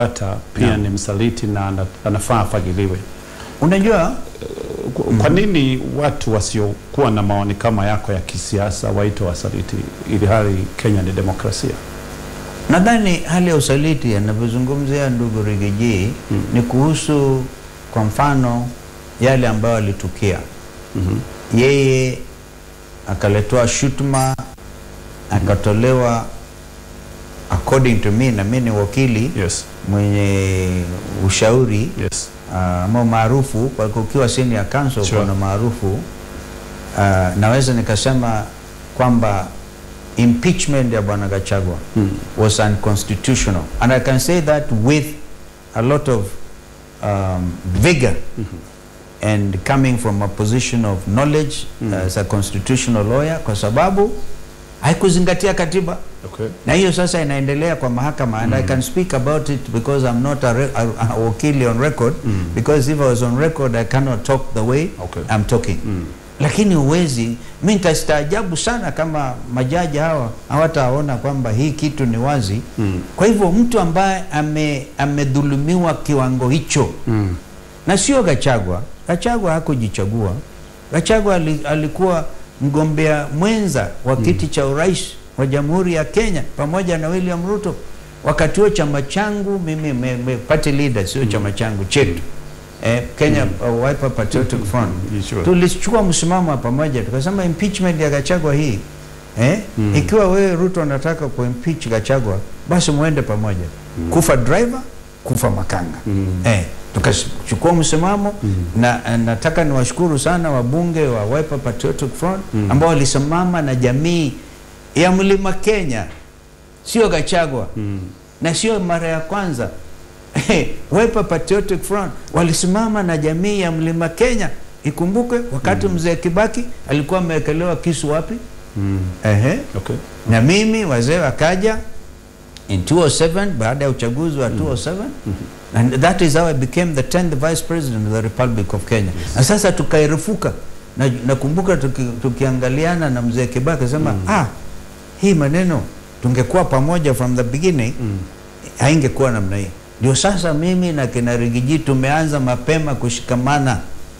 hata pia ni msaliti na ana- anafaa afagiliwe. Unajua Kwa- Kwa nini watu wasiokuwa na maoni kama yako ya kisiasa waitwa wasaliti ili hali Kenya ni demokrasia? Nadhani hali ya usaliti anavyozungumzia ndugu Rigiji Mm. ni kuhusu kwa mfano yale ambayo alitukia Mhm. yeye akaletewa shutuma akatolewa according to me na mi ni wakili Yes, mwenye ushauri yes. ah, ama maarufu kwa kukiwa senior counsel Sure. kuna maarufu ah, naweza nikasema kwamba impeachment ya bwana Gachagua Mm. was unconstitutional and I can say that with a lot of um, vigor and coming from a position of knowledge as a constitutional lawyer kwa sababu haikuzingatia katiba Okay. na hiyo sasa inaendelea kwa mahakama and I can speak about it because I'm not a, re a, a wakili on record Mm. because if I was on record I cannot talk the way Okay. I'm talking Mm. lakini uwezi mi nitastaajabu sana kama majaji hawa hawataona kwamba hii kitu ni wazi Mm. kwa hivyo mtu ambaye ame, amedhulumiwa kiwango hicho Mm. na sio Gachagua. Gachagua hakujichagua. Gachagua ali, alikuwa mgombea mwenza wa kiti cha urais wa Jamhuri ya Kenya pamoja na William Ruto. Wakati huo chama changu mimi me, me, party leader sio chama changu chetu eh, Kenya uh, Wiper Patriotic Front You sure? tulichukua msimamo wa pamoja tukasema impeachment ya Gachagua hii eh, Mm. ikiwa wewe Ruto anataka kuimpeach Gachagua basi muende pamoja kufa driver kufa makanga Mm. eh, tukachukua msimamo na eh, nataka niwashukuru sana wabunge wa Wiper Patriotic Front Mm. ambao walisimama na jamii ya Mlima Kenya, sio Gachagua Mm. na sio mara ya kwanza Wiper Patriotic Front walisimama na jamii ya Mlima Kenya. Ikumbukwe wakati mzee Kibaki alikuwa amewekelewa kisu wapi? Mm. Ehe. Okay. Na mimi wazee wakaja in 207 baada ya uchaguzi wa 207 and that is how I became the 10th vice president of the Republic of Kenya. Na sasa tukairufuka na nakumbuka tuki, tukiangaliana na mzee Kibaki sema ah, hii maneno tungekuwa pamoja from the beginning Mm. haingekuwa namna hii. Ndio sasa mimi na kina Rigiji tumeanza mapema kushikamana.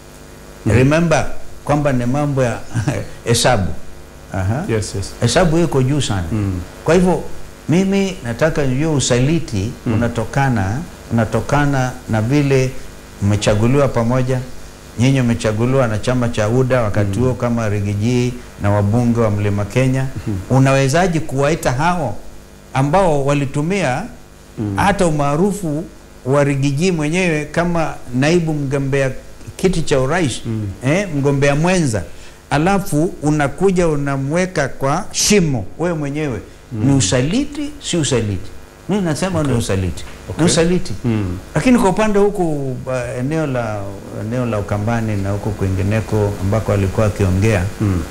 Remember kwamba ni mambo ya hesabu. Aha. Yes, yes. Hesabu iko juu sana. Mm. Kwa hivyo mimi nataka nijue usaliti Mm. unatokana unatokana na vile mmechaguliwa pamoja, nyinyi mmechaguliwa na chama cha UDA wakati huo kama Rigiji na wabunge wa Mlima Kenya. Unawezaje kuwaita hao ambao walitumia hata umaarufu wa Rigiji mwenyewe kama naibu mgombea kiti cha urais Mm. eh, mgombea mwenza alafu unakuja unamweka kwa shimo wewe mwenyewe ni usaliti si usaliti mi nasema ni usaliti Okay. ni usaliti Mm. lakini kwa upande huku uh, eneo la eneo la Ukambani na huku kwingineko ambako alikuwa akiongea Mm.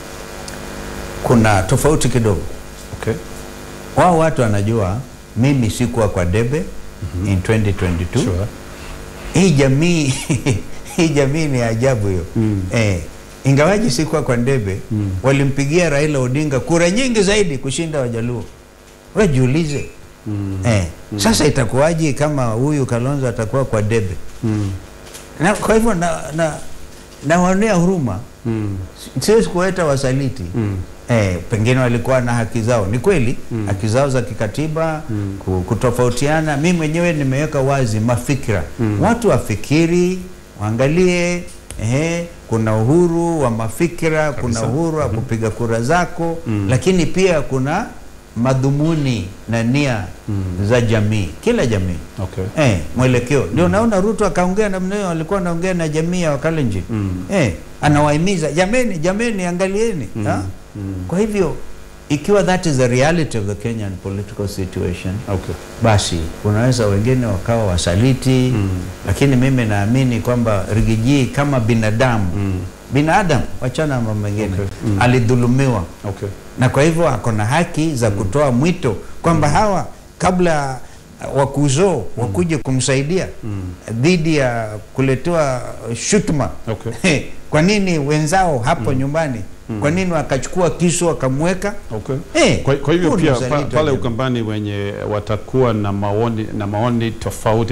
kuna tofauti kidogo Okay. wao watu wanajua mimi sikuwa kwa debe in 2022 Sure. hii jamii hii jamii ni ajabu hiyo Mm. eh, ingawaji sikuwa kwa ndebe Mm. walimpigia Raila Odinga kura nyingi zaidi kushinda Wajaluo. We jiulize Mm. eh, sasa itakuwaje kama huyu Kalonzo atakuwa kwa debe? Mm. Na kwa hivyo na, na, nawaonea huruma, Mm. siwezi kuwaita wasaliti Mm. Eh, pengine walikuwa na haki zao, ni kweli Mm. haki zao za kikatiba Mm. ku- kutofautiana. Mi mwenyewe nimeweka wazi mafikira, Mm. watu wafikiri, waangalie eh, kuna uhuru wa mafikira, kuna Kabisa. uhuru wa kupiga kura zako Mm. lakini pia kuna madhumuni na nia Mm. za jamii, kila jamii Okay. eh, mwelekeo ndio. Naona Ruto akaongea namna hiyo, alikuwa anaongea na jamii ya Wakalenjin Mm. eh, anawahimiza jameni, jameni, angalieni Mm. ha? Mm. Kwa hivyo ikiwa that is the reality of the Kenyan political situation, Okay. basi unaweza wengine wakawa wasaliti Mm. lakini mimi naamini kwamba Rigiji kama binadamu Mm. binadamu, wachana na mambo mengine Okay. Mm. alidhulumiwa Okay. na kwa hivyo ako na haki za kutoa mwito kwamba hawa kabla wakuzoo wakuje kumsaidia Mm. dhidi ya kuletewa shutuma Okay. kwa nini wenzao hapo nyumbani Kwa nini wakachukua kisu wakamweka? Okay. Eh, Kwa, kwa hivyo huu ni pia usaliti pa, wa pale jamii. Ukambani wenye watakuwa na maoni na maoni tofauti